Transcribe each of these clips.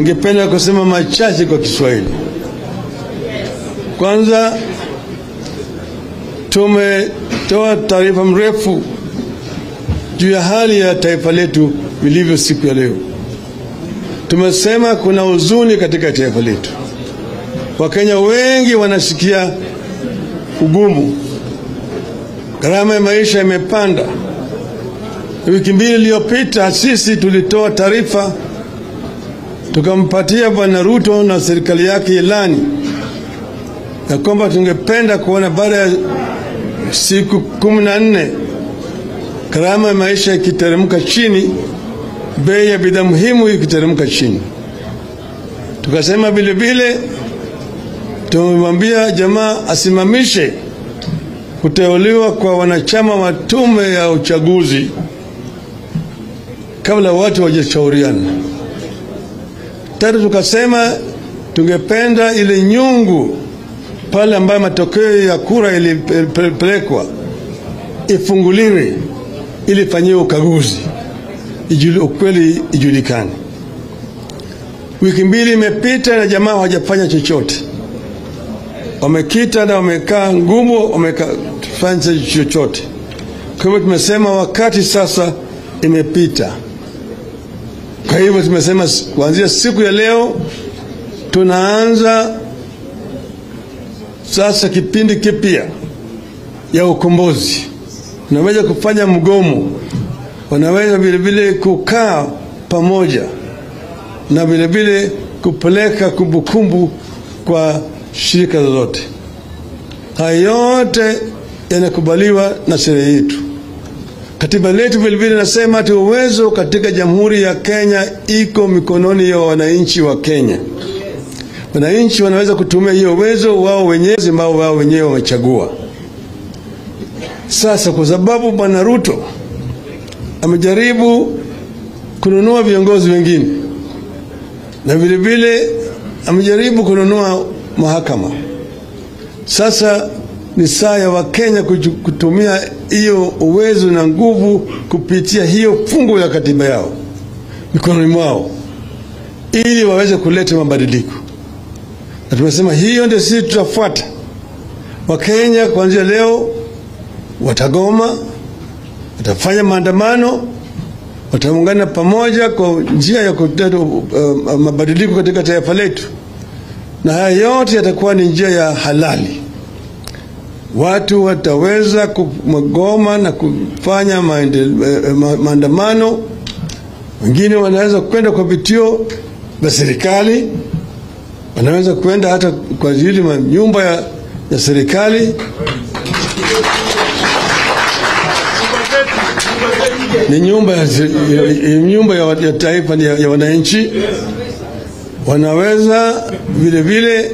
ningependa kusema machache kwa Kiswahili. Kwanza, tumetoa taarifa mrefu juu ya hali ya taifa letu vilivyo siku ya leo. Tumesema kuna huzuni katika taifa letu. Wakenya wengi wanasikia ugumu, gharama ya maisha imepanda. Wiki mbili iliyopita sisi tulitoa taarifa tukampatia Bwana Ruto na serikali yake ilani ya kwamba tungependa kuona baada ya siku kumi na nne gharama ya maisha ikiteremka chini, bei ya bidhaa muhimu ikiteremka chini. Tukasema vile vile tumemwambia jamaa asimamishe kuteuliwa kwa wanachama wa tume ya uchaguzi kabla watu hawajashauriana. Tatu, tukasema tungependa ile nyungu pale ambayo matokeo ya kura ilipelekwa ifunguliwe ili ifanyiwe ukaguzi, ijuli, ukweli ijulikane. Wiki mbili imepita na jamaa hawajafanya chochote, wamekita na wamekaa ngumu, wamefanya chochote. Kwa hivyo tumesema wakati sasa imepita. Kwa hivyo tumesema kuanzia siku ya leo tunaanza sasa kipindi kipya ya ukombozi. Unaweza kufanya mgomo, wanaweza vilevile kukaa pamoja na vilevile kupeleka kumbukumbu kwa shirika lolote. Haya yote yanakubaliwa na sheria yetu. Katiba letu vilevile nasema ati uwezo katika Jamhuri ya Kenya iko mikononi ya wananchi wa Kenya. Wananchi wanaweza kutumia hiyo uwezo wao wenyewe ambao wao wenyewe wamechagua. Sasa kwa sababu Bwana Ruto amejaribu kununua viongozi wengine na vilevile amejaribu kununua mahakama, sasa ni saa ya Wakenya kutumia hiyo uwezo na nguvu kupitia hiyo fungu ya katiba yao mikononi mwao ili waweze kuleta mabadiliko, na tumesema hiyo ndio sisi tutafuata. Wakenya kuanzia leo watagoma, watafanya maandamano, wataungana pamoja kwa njia ya kuleta uh, mabadiliko katika taifa letu, na haya yote yatakuwa ni njia ya halali watu wataweza kugoma na kufanya maandamano. Wengine wanaweza kwenda kwa vituo vya serikali, wanaweza kwenda hata kwa ajili ya nyumba ya, ya serikali. Ni nyumba ya, nyumba ya, ya taifa ya, ya wananchi. Wanaweza vile vile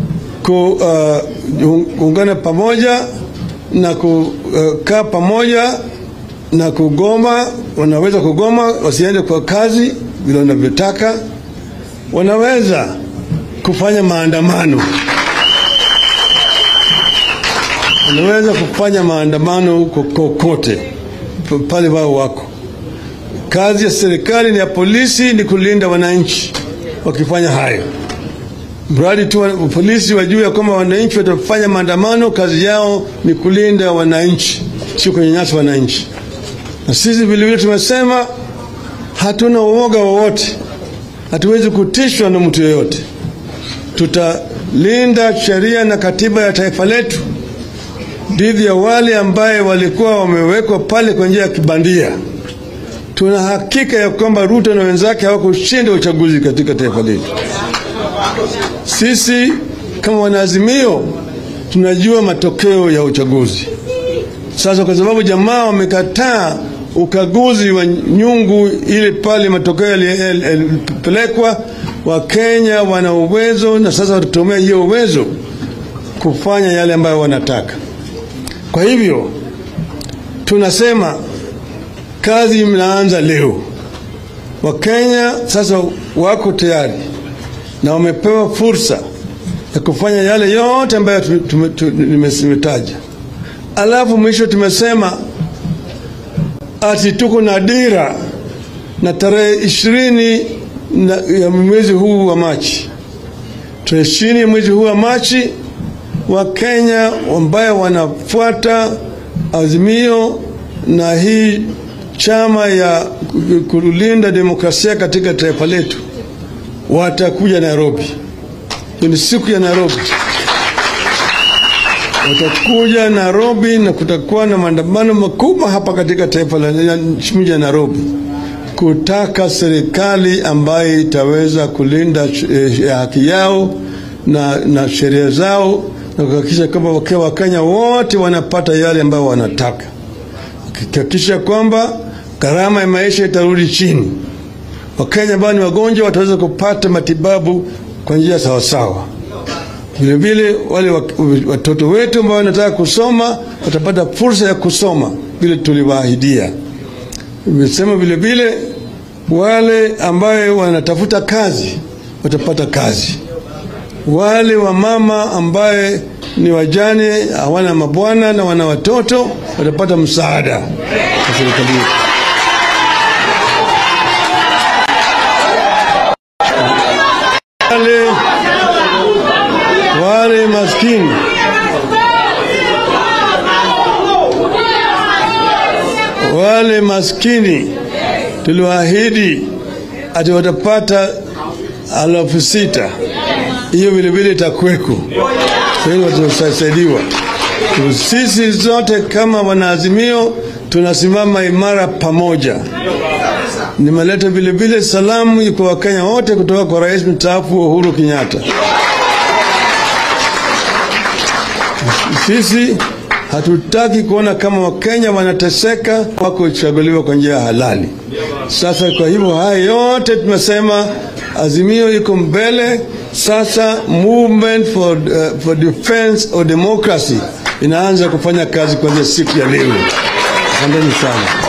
kuungana uh, pamoja na kukaa uh, pamoja na kugoma. Wanaweza kugoma wasiende kwa kazi vile wanavyotaka. Wanaweza kufanya maandamano, wanaweza kufanya maandamano kokote pale wao wako. Kazi ya serikali ni ya polisi ni kulinda wananchi wakifanya hayo mradi tu polisi wajue ya kwamba wananchi watafanya maandamano, kazi yao ni kulinda wananchi, sio kunyanyasa wananchi. Na sisi vilevile tumesema hatuna uoga wowote, hatuwezi kutishwa na mtu yeyote. Tutalinda sheria na katiba ya taifa letu dhidi ya wale ambaye walikuwa wamewekwa pale kwa njia ya kibandia. Tuna hakika ya kwamba Ruto na wenzake hawakushinda uchaguzi katika taifa letu. Sisi kama wanaazimio tunajua matokeo ya uchaguzi. Sasa kwa sababu jamaa wamekataa ukaguzi wa nyungu ile pale matokeo yalipelekwa, Wakenya wana uwezo na sasa watatumia hiyo uwezo kufanya yale ambayo wanataka. Kwa hivyo tunasema kazi mnaanza leo. Wakenya sasa wako tayari na wamepewa fursa ya kufanya yale yote ambayo nimetaja. Alafu mwisho tumesema ati tuko na dira na tarehe ishirini na, ya mwezi huu wa Machi, tarehe ishirini ya mwezi huu wa Machi, Wakenya ambayo wanafuata azimio na hii chama ya kulinda demokrasia katika taifa letu watakuja Nairobi. Hiyo ni siku ya Nairobi, watakuja Nairobi na kutakuwa na maandamano makubwa hapa katika taifa la mji wa Nairobi kutaka serikali ambayo itaweza kulinda eh, haki yao na, na sheria zao na kuhakikisha kwamba Wakenya wote wanapata yale ambayo wanataka, kuhakikisha kwamba gharama ya maisha itarudi chini. Wakenya ambao ni wagonjwa wataweza kupata matibabu kwa njia sawasawa. Vilevile wale watoto wetu ambao wanataka kusoma watapata fursa ya kusoma vile tuliwaahidia. Imesema vile vile wale ambayo wanatafuta kazi watapata kazi. Wale wamama ambaye ni wajane hawana mabwana na wana watoto watapata msaada wa serikali. Wale, wale maskini wale maskini tuliwaahidi ati watapata alafu sita. Hiyo vilevile itakweko, watasaidiwa. Sisi zote kama wanaazimio tunasimama imara pamoja. Nimeleta vilevile salamu kwa Wakenya wote kutoka kwa rais mstaafu Uhuru Kenyatta. Sisi hatutaki kuona kama Wakenya wanateseka wako kuchaguliwa kwa njia halali. Sasa kwa hivyo haya yote tumesema, azimio iko mbele sasa. Movement for, uh, for defense of democracy inaanza kufanya kazi kuanzia siku ya leo. Asanteni sana.